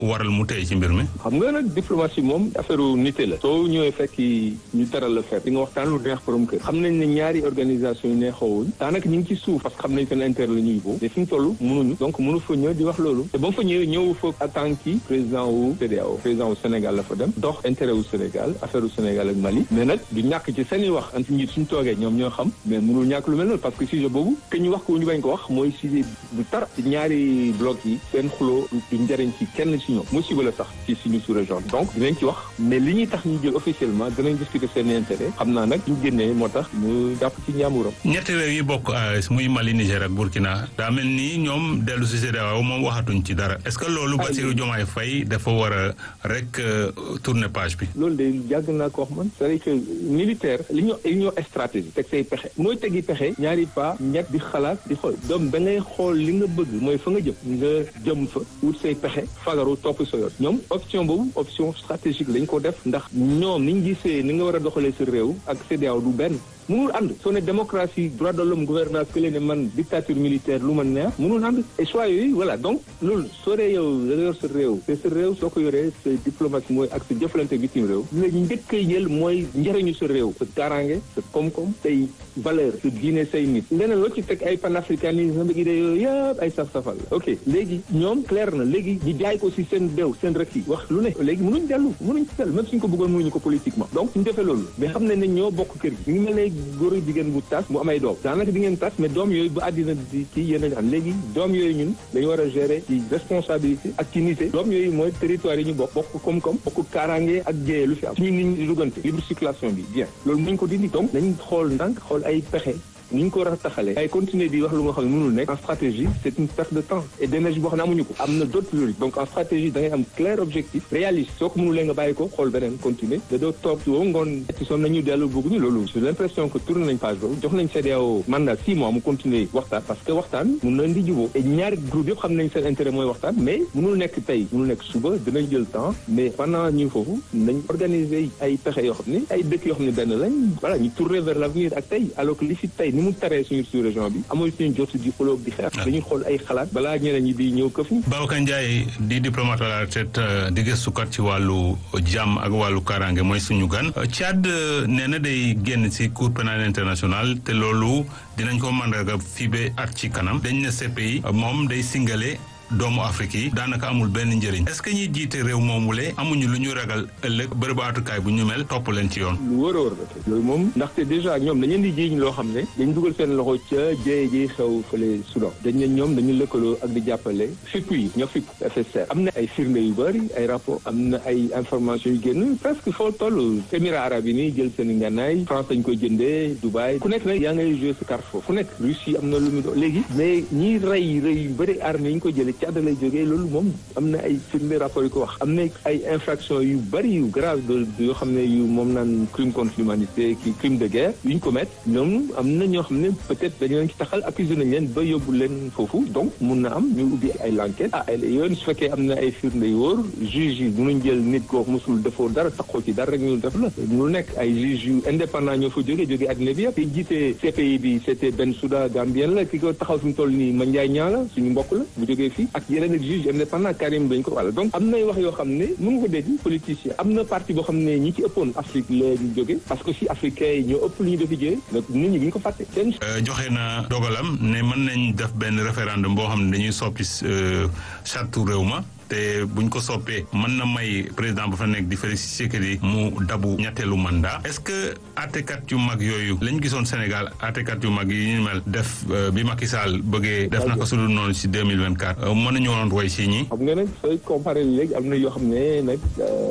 waral mu tey ci mbir mi. xam nga nag diplomatie moom affaire nité la. soo ñëwee fekk ñu teral la fekk di nga waxtaan lu neex borom kër. xam nañ ne ñaari organisation yi neexoowuñ daanaka ñu ngi ci suuf parce que xam nañ seen intérêt la ñuy boobu te fi ñu toll mënuñu donc mënu fa ñëw di wax loolu te ba mu fa ñëwee ñëw fa en tant que président wu CEDEAO président wu Sénégal la fa dem dox intérêt wu Sénégal affaire wu Sénégal ak Mali mais nag du ñàkk ci seen i wax anti njiit suñu toogee ñoom ñoo xam mais mënul ñàkk lu mel noonu parce que sujet boobu que ñu wax ko ñu bañ ko wax mooy sujet bu tar ci ñaari bloc yi seen xuloo du njëriñ ci kenn ci ñoom musiba la sax ci suñu sous-région donc dinañ ci wax mais li ñuy tax ñu jël officiellement dinañ discuter seen intérêt xam naa nag ñu génnee moo tax ñu jàpp ci ñaamuram ñetti réew yi bokk AES muy Mali Niger ak Burkina daa mel ni ñoom dellu si CEDEAO moom waxatuñ ci dara est-ce que loolu Bassirou Diomaye Faye dafa war a rek tourner page bi loolu de yàgg naa ko wax man c'est-à-dire que militaire li ñu li ñoo stratégie teg say pexe mooy tegi pexe ñaari pas ñett di xalaat di xool doom da ngay xool li nga bëgg mooy fa nga jëm nga jëm fa wut say pexe fagaru topp sa yoon ñoom option boobu option stratégique lañ ko def ndax ñoom niñ gisee ni nga war a doxalee sa réew ak CEDEAO du benn mënul ànd soo ne démocratie droit de l'homme gouvernance que leen ne man dictature militaire lu ma neex mënul ànd et choix yooyu voilà donc loolu soo dee yow da nga yor sa réew te sa réew soo ko yoree sa diplomatie mooy ak sa jëflante bitim réew li la njëkk a jël mooy njëriñu sa réew sa kaaraange sa koom-koom say valeur sa diine say nit leneen loo ci teg ay panafricanisme ak idée yooyu yëpp ay saf-safal la ok léegi ñoom clair na léegi ñu jaay ko si seen déw seen rek yi wax lu ne léegi mënuñ dellu mënuñ ci dellu même suñ ko bëggoon mënuñu ko politiquement donc suñu defee loolu mais xam ne ne ñoo bokk kër gi ñu ngi mel ne góor ak jigéen bu tas mu am ay doom daanaka di ngeen tas mais doom yooyu ba àddina di kii yéen a am léegi doom yooyu ñun dañu war a gérer ci responsabilité ak ci nité doom yooyu mooy territoire yi ñu bokk bokk koom-koom bokk kaaraange ak jéyee lu fi am suñu nit ñi di duggante libre circulation bi bien loolu muñ ko dindi donc nañ xool ndànk xool ay pexe ni ñu ko war a taxalee ay continuer di wax lu nga xam ne mënul nekk en stratégie c'est une perte de temps et d'énergie boo xam ne amuñu ko am na d'autres priorités donc en stratégie da ngay am clair objectif réaliste soo ko mënulee nga bàyyi ko xool beneen continuer da doo toog woo ngoon ci soon nañu dellu bëgguñu loolu j'ai l'impression que tourné nañ page boobu jox nañ CEDEAO mandat six mois mu continuer waxtaan parce que waxtaan mun na indi jubóo et ñaari groupe yëpp xam nañ seen intérêt mooy waxtaan mais mënul nekk tey mënul nekk suba dinañ jël temps mais pendant ñu foofu nañ organiser ay pexe yoo xam ne ay dëkk yoo xam ne benn lañ voilà ñu tourner vers l'avenir ak tey alors que li fi tey ni mu taree suñu sous région bi amul suñu jot di xulóog di xeex dañuy xool ay xalaat balaa ñeneen ñi di ñëw këf ñu Babacar Ndiaye di diplomate à la retraite di gëstukat ci wàllu jàmm ak wàllu kaaraange mooy suñu gan Tchad nee na day génn ci cour pénale internationale te loolu dinañ ko mandarga fii ba at ci kanam dañ ne CPI moom day singale doomu Afrique yi daanaka amul benn njëriñ est-ce que ñuy jiite réew moomule amuñu lu ñu ragal ëllëg bërëbu atukaay bu ñu mel topp leen ci yoon. lu wër a wër la loolu moom ndaxte déjà ñoom dañu leen di jiiñ loo xam ne dañ dugal seen loxo ca jéye ji xew fële Soudan dañ ne ñoom dañu lëkkaloo ak di jàppale fipp yi ñoo fipp FSR am na ay firnde yu bëri ay rapport am na ay information yu génn presque foo toll Émirats arabes yi nii jël seen ngànnaay France dañ koy jëndee Dubaï ku nekk nag yaa ngay jouer sa carte foofu fu nekk Russie am na lu mu do léegi mais ñiy rey rey yu bëri armée yi ñu ko jëlee Tchad lay jógee loolu moom am na ay firnde rapport yu ko wax am na ay infraction yu bëri yu grave de yoo xam ne yu moom naan crime contre l'humanité ki crime de guerre yu ñu commettre ñoom am na ñoo xam ne peut-être dañu leen ci taxal accusé nañ leen ba yóbbu leen foofu donc mun na am ñu ubbi ay l'enquête ah yoon su fekkee am na ay firnde yu wóor juge yi mënuñ jël nit koo mosul defoo dara taxoo ci dara rek ñu def la mënul nekk ay juge yu indépendant ñoo fa jógee jógee àddina bi yëpp te jiite CPI bi c'était Bensouda Gambien la ki ko taxaw fi mu toll nii Mandiaye Niang la suñu mbokk la bu jógee fii ak yeneen ak juge indépendant Karim dañ ko wàlla donc am nay wax yoo xam ne mën nga ko dégg politicien am na parti boo xam ne ñi ci ëppoon Afrique la ñu jóge parce que aussi africains yi ñoo ëpp lu ñu defi jee donc nit ñi bu ñu ko fàtte seen joxe na dogalam ne mën nañ def benn référendum boo xam ne dañuy soppi charte réew ma te buñ ko soppee mën na may président ba fa nekk di Félix Tshisekedi mu dabu ñetteelu mandat est-ce que àttekat yu mag yooyu lañ gisoon Sénégal àttekat yu mag yi ñu mel def bi Macky Sall bëggee def naka su dul noonu ci 2024 mën nañu woon roy ci ñi xam nga nag sooy comparé léegi am na yoo xam ne nag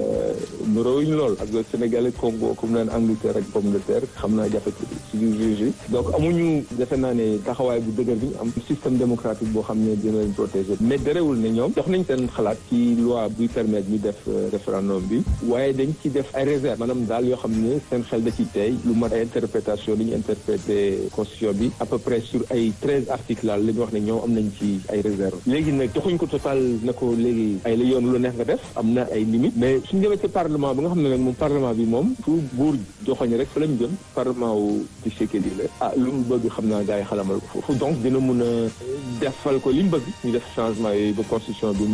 nuróowuñ lool ak Sénégalais Congo comme naan Angleterre ak pomme de terre xam naa jafe ci biir juge donc amuñu defe naa ne taxawaay bu dëgër bi ñu am système démocratique boo xam ne dina leen protéger mais derewul ne ñoom jox nañ seen xalaat ci loi buy permettre ñu def référendum bi waaye dañ ci def ay réserve maanaam daal yoo xam ne seen xel da ci tey lu mat ay interprétation li ñu interprété constitution bi à peu près sur ay treize articles laal la ñu wax ne ñoom am nañ ci ay réserve léegi nag joxuñ ko total na ko léegi ay la yoon lu neex nga def am na ay limites mais suñu demee ci parlement bi nga xam ne nag moom parlement bi moom fu buur joxoñ rek fa lañ jëm parlement wu ci Tshisekedi la ah lu mu bëgg xam naa gars yi xalamal ko foofu donc dina mun a defal ko li mu bëgg ñu def changement yooyu ba constitution bi may ko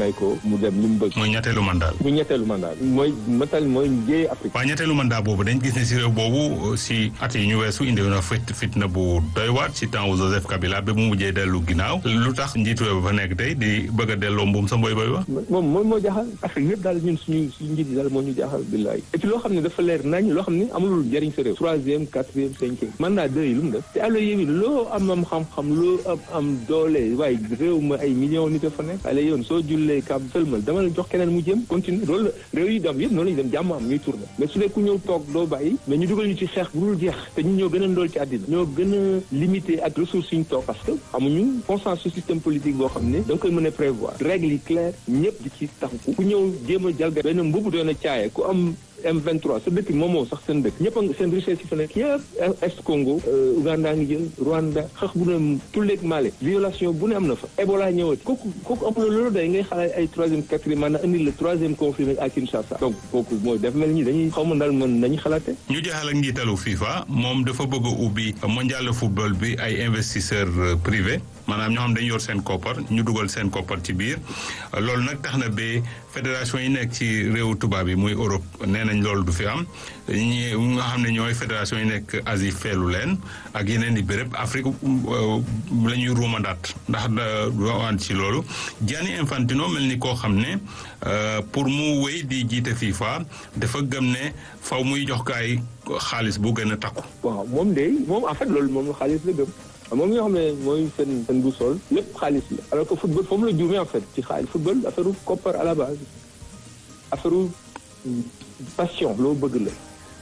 mu dem li mu bëgg. mooy ñetteelu mandat. bu ñetteelu mandat mooy matal mooy njëriñ Afrique. waaye ñetteelu mandat boobu dañ gis ne si réew boobu si at yi ñu weesu indi na fit fitna bu doy waat si temps wu Joseph Kabila ba mu mujjee dellu ginnaaw lu tax njiitu réew ba fa nekk tey di bëgg a delloo mbuum sa mboy boy wa moom mooy moo jaaxal Afrique yëpp daal ñun suñu suñu njiit yi daal moo ñu jaaxal billaay et puis loo xam ne dafa leer nañ loo xam ne amulul njëriñ sa réew troisième quatrième cinquième mandat deux yi lu mu def te allo yéwi loo am am xam-xam loo am am doole waaye réew ma ay millions nit a fa nekk ale yoon soo jullee kab sëlmal dama la jox keneen mu jëm continue loolu la réew yi dem yëpp noonu lañu dem jàmm am ñuy tourné mais su dee ku ñëw toog doo bàyyi mais ñu dugal ñu ci xeex bu dul jeex te ñu ñoo gën a ndool ci àddina ñoo gën a limité ak ressources yi ñu toog parce que amuñu consensus système politique boo xam ne da nga koy mën a prévoir règles yi claires ñëpp di ci taxu ku ñëw jéem a jalga benn mbubu doon a caaye ku am M23 sa dëkk moomoo sax seen dëkk ñëpp a seen richesse yi fa nekk yëpp est Congo Uganda ngi jël Rwanda xax bu ne tulleeg Mali violation bu ne am na fa Ebola ñëwati kooku kooku amuloo loolu day ngay xalaat ay troisième quatrième maanaam indi le troisième conflit nag à Kinshasa donc kooku mooy def mel ñi dañuy xaw ma daal mën nañu xalaate ñu jeexal ak njiitalu FIFA moom dafa bëgg a ubbi mondial de football bi ay investisseurs privés maanaam ñoo xam dañu yor seen koppar ñu dugal seen koppar ci biir loolu nag tax na ba fédération yi nekk ci réewu tubaab yi muy Europe nee nañ loolu du fi am ñi nga xam ne ñooy fédération yi nekk Asie feelu leen ak yeneen i béréb Afrique la ñuy ruumandaat ndax doo ànd ci loolu Gianni Infantino mel ni koo xam ne pour mu wéy di jiite FIFA dafa gëm ne faw muy jox gaay xaalis bu gën a takku. waaw moom de moom en fait loolu moom xaalis la gëm. moom ñoo xam ne mooy seen seen bu sol lépp xaalis la alors que football foofu la juumee en fait ci xaalis football affaire koppar à la base affaire passion loo bëgg la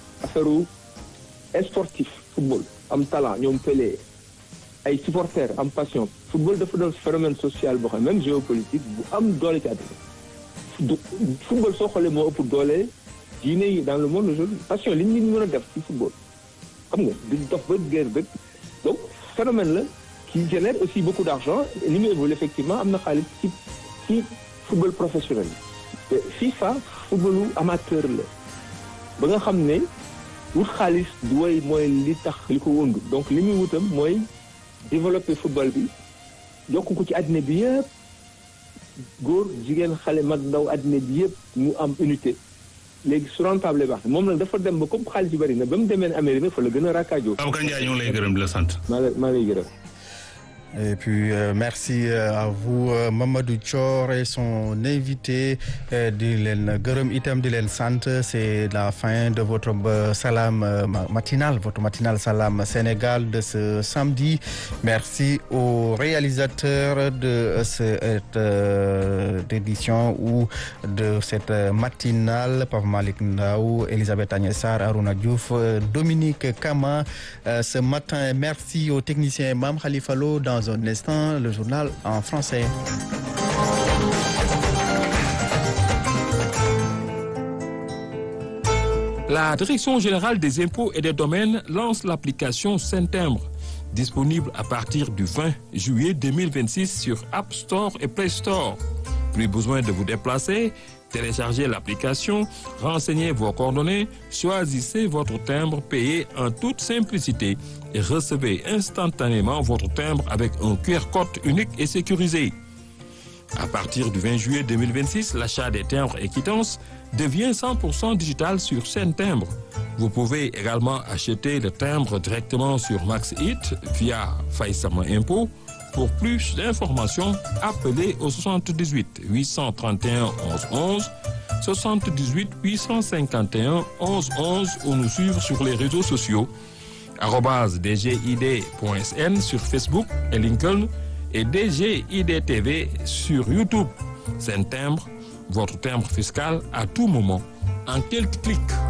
affaire sportif football am talent ñoom Pelé ay supporters am passion football dafa doon phénomène social boo xam même géopolitique bu am doole ci àddina football soo xoolee moo ëpp doole diine yi dans le monde aujourd'hui passion li nit ñi mën a def ci football xam nga di dox ba guerre ba donc phénomène la qui génère aussi beaucoup d'argent li mu évolue effectivement am na xaalis ci ci football professionnel te FIFA footballu amateur la ba nga xam ne wut xaalis du way mooy li tax li ko wëndu donc li muy wutam mooy développer football bi yokk ko ci àddina bi yëpp góor jigéen xale mag ndaw àddina bi yëpp mu am unité léegi su rentable baax moom nag dafa dem ba comme xaalis yu bari na ba mu demee ne Amérique fa la gën a rakkaajoo. Babacar Ndiaye ñu ngi lay gërëm di la sant. maa lay maa lay gërëm. Et puis euh, merci à vous euh, Mamadou Thior et son invité euh, di leen gërëm itam di leen sant c'est la fin de votre salam matinal votre matinal Salam Sénégal de ce samedi merci aux réalisateurs de cette édition ou de cette matinale Pape Malick Ndaw Elisabeth Agnès Sarr Arouna Diouf Dominique Kama ce matin merci aux techniciens Mame Khalifa Lo dans un instant le journal en français. La Direction générale des impôts et des domaines lance l'application Saint-Timbre, disponible à partir du 20 juillet 2026 sur App Store et Play Store. Plus besoin de vous déplacer, téléchargez l'application, renseignez vos coordonnées, choisissez votre timbre payé en toute simplicité et recevez instantanément votre timbre avec un QR code unique et sécurisé. À partir du 20 juillet 2026, l'achat des timbres et quittances devient 100% digital sur Saint Timbre. Vous pouvez également acheter le timbre directement sur MaxHit via Faïsama Impôt. Pour plus d'informations, appelez au 78 831 11 11, 78 851 11 11 ou nous suivre sur les réseaux sociaux arobase dgid.sn sur Facebook et LinkedIn et DGID TV sur YouTube. C'est un timbre, votre timbre fiscal à tout moment, en quelques clics.